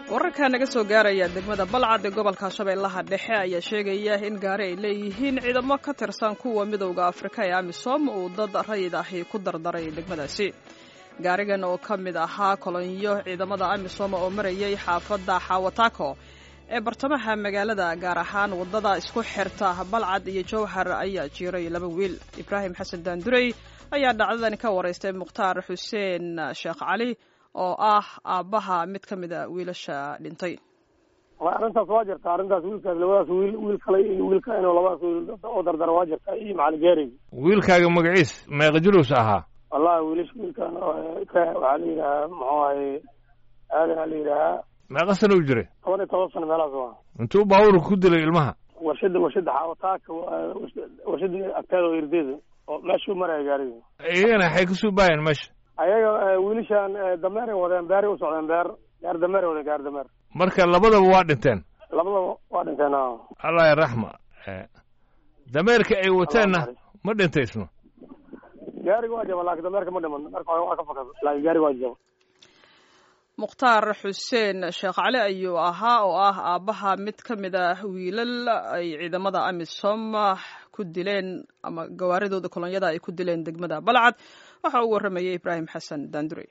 wararka naga soo gaaraya degmada balcad ee gobolka shabeellaha dhexe ayaa sheegaya in gaari ay leeyihiin ciidamo ka tirsan kuwa midowda afrika ee amisom uu dad rayid ahi ku dardaray degmadaasi gaarigan oo ka mid ahaa kolonyo ciidamada amisom oo marayay xaafadda xawataako ee bartamaha magaalada gaar ahaan waddada isku xirta balcad iyo jowhar ayaa jiiray laba wiil ibraahim xasan daandurey ayaa dhacdadan ka waraystay mukhtaar xuseen sheekh cali oo ah aabbaha mid ka mid a wiilasha dhintay arrintaas waa jirta arrintaas wiilkaas labadaas wiil wiil kale iyo wiilka inuu labadaas wiil oo dardara waa jirta iyo macalin geerey wiilkaaga magaciis meeqa julus ahaa wallahi wiilish wiilkan ka waxaa la yidhahaa muxuu ahay aadan aa la yidhahaa meeqa sana u jiray toban iyo toban sano meelahaas waa intuu baabuurka ku dilay ilmaha warshada warshada xaawataaka warshada agteeda oo irdeeda oo meeshuu maraya gaariga iyagana waxay kasoo baayeen meesha ayaga wiilishan dameeray wadeen beeray u socdeen beer gaar dameeray wadeen gaar dameer marka labadaba waa dhinteen labadaba waa dhinteen a allah raxma dameerka ay wateenna ma dhintaysno gaariga waa jaba laakiin dameerka ma dhiman marka hore waa ka fakada laakiin gaariga waa jaba mukhtaar xuseen sheekh cali ayuu ahaa oo ah aabbaha mid ka mid ah wiilal ay ciidamada amisom ku dileen ama gawaaridooda kolonyada ay ku dileen degmada balcad waxa uu warramayay ibraahim xasan daandurey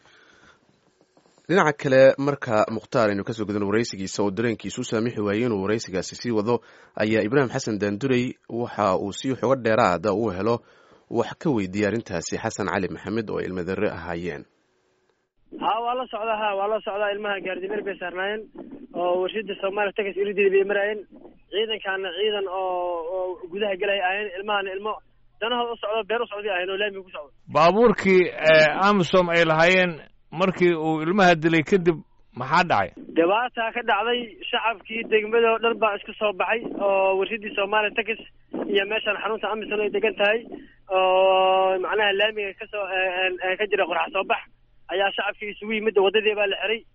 dhinaca kale marka mukhtaar aynu kasoo gudano waraysigiisa oo dareenkiisu saamixi waayey inuu waraysigaasi sii wado ayaa ibraahim xasan daandurey waxa uu si xogo dheeraada uu helo wax ka weydiiyey arrintaasi xasan cali maxamed oo ilmadare ahaayeen ha waa la socdaa ha waa la socdaa ilmaha gaardimeer bay saarnaayeen oo warshada soomaaliya takas irideeda bay maraayeen ciidankaana ciidan oo oo gudaha gelaya ahayn ilmahana ilmo danahooda u socdo beer u socday ahayn oo laamiga ku socdo baabuurkii amisom ay lahaayeen markii uu ilmaha dilay kadib maxaa dhacay dhibaataa ka dhacday shacabkii degmada oo dhan baa isku soo baxay oo warshadii soomaaliya takas iyo meeshaan xarunta amisom ay degan tahay oo macnaha laamiga kasoo ka jira qorxa soo bax ayaa shacabkii isugu yimid waddadii baa la xiray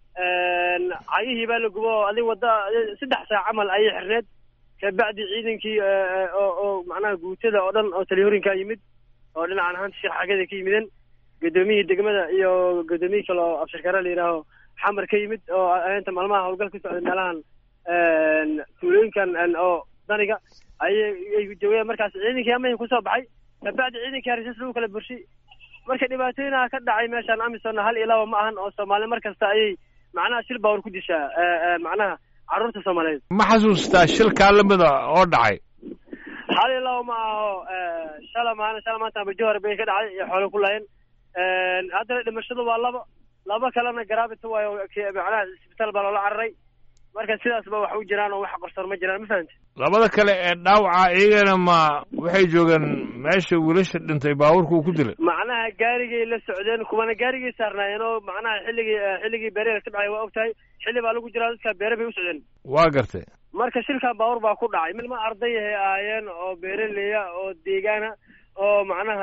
cayihii baa la gubo oo adig wadda saddex saac camal ayay xirneed kabacdi ciidankii oo oo macnaha guutada oo dhan oo taliyoorinkaa yimid oo dhinacan ahaanta sheekh xagada ka yimideen gudoomiyihii degmada iyo gudoomiyii kale oo abshirkare la yidhaaho xamar ka yimid oo inta maalmaha howlgal ka socday meelahan tuulooyinkan oo daniga ayay joogeen markaas ciidankii amahin kusoo baxay kabacdi ciidankii hariisas lagu kala burshay marka dhibaatooyinaha ka dhacay meeshaan amisonna hal iyo laba ma ahan oo soomaali mar kasta ayay macnaha shil baawar ku dishaa macnaha carruurta soomaaliyeed ma xasuustaa shilkaa lamida oo dhacay hal iyo laba ma aho shala maalin shala maanta bajohar bay ka dhacay iyo xoolo ku laayeen haddana dhimashadu waa laba laba kalena garaabita waayo macnaha isbitaal baa loola cararay marka sidaasba wax u jiraan oo wax qarsoon ma jiraan ma fahamti labada kale ee dhaawaca iyagana ma waxay joogeen meesha wiilasha dhintay baabuurka uu ku dilay macnaha gaarigay la socdeen kuwana gaarigay saarnaayeen oo macnaha xilligii xilligii beerela ka dhacay waa og tahay xilli baa lagu jiraa dadka beere bay u socdeen waa gartay marka shilkan baabuur baa ku dhacay milma ardayahay ahaayeen oo beeraleya oo deegaana oo macnaha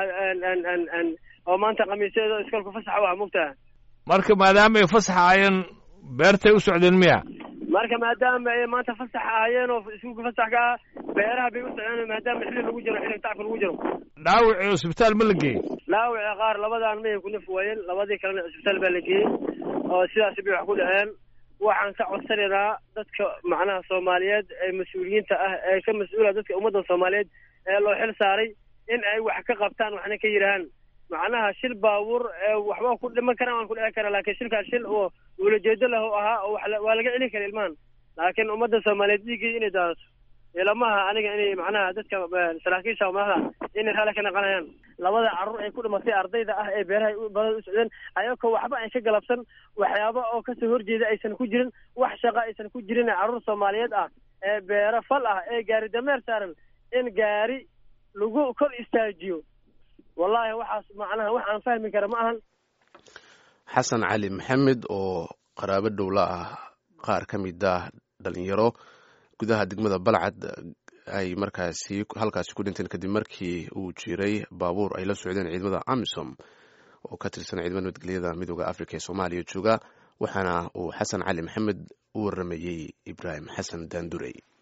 oo maanta khamiisyeeda iskoolka fasaxa u ah mogtaha marka maadaama ay fasax ahaayeen beertay u socdeen miya marka maadaama ay maanta fasax ahaayeen oo iskuulka fasax ka ah beeraha bay u socdeen maadaama xilli lagu jiro xilli tacabka lagu jiro dhaawacii cusbitaal ma la geeyey dhaawaci qaar labadaan mayan ku naf waayeen labadii kalena cusbitaal baa la geeyey oo sidaasi bay wax ku dhaceen waxaan ka codsanaynaa dadka macnaha soomaaliyeed ee mas-uuliyiinta ah ee ka mas-uula dadka ummadda soomaaliyeed ee loo xil saaray in ay wax ka qabtaan waxna ka yidhahaan macnaha shil baabuur waxba ku dhiman karaan waan ku dhici karaa laakiin shilkaas shil oo ulajeedo lahu ahaa oo waa laga celin kara ilmahan laakiin ummadda soomaaliyeed dhiiggii inay daadato ilamaha aniga inay macnaha dadka saraakiisha madaxda inay raalli ka naqanayaan labada carruur ay ku dhimatay ardayda ah ee beeraha badada u socdeen ayagoo waxba ay ka galabsan waxyaaba oo kasoo horjeeda aysan ku jirin wax shaqa aysan ku jirin carruur soomaaliyeed ah ee beero fal ah ee gaari dameer saaran in gaari lagu kor istaajiyo wallahi waxaas macnaha wax aan fahmi kara ma ahan xasan cali maxamed oo qaraabo dhowla ah qaar ka mid ah dhalinyaro gudaha degmada balcad ay markaasi halkaasi ku dhinteen kadib markii uu jiray baabuur ay la socdeen ciidamada amisom oo ka tirsan ciidamada nabadgelyada midooda africa ee soomaaliya jooga waxaana uu xasan cali maxamed u waramayey ibraahim xasan daandurey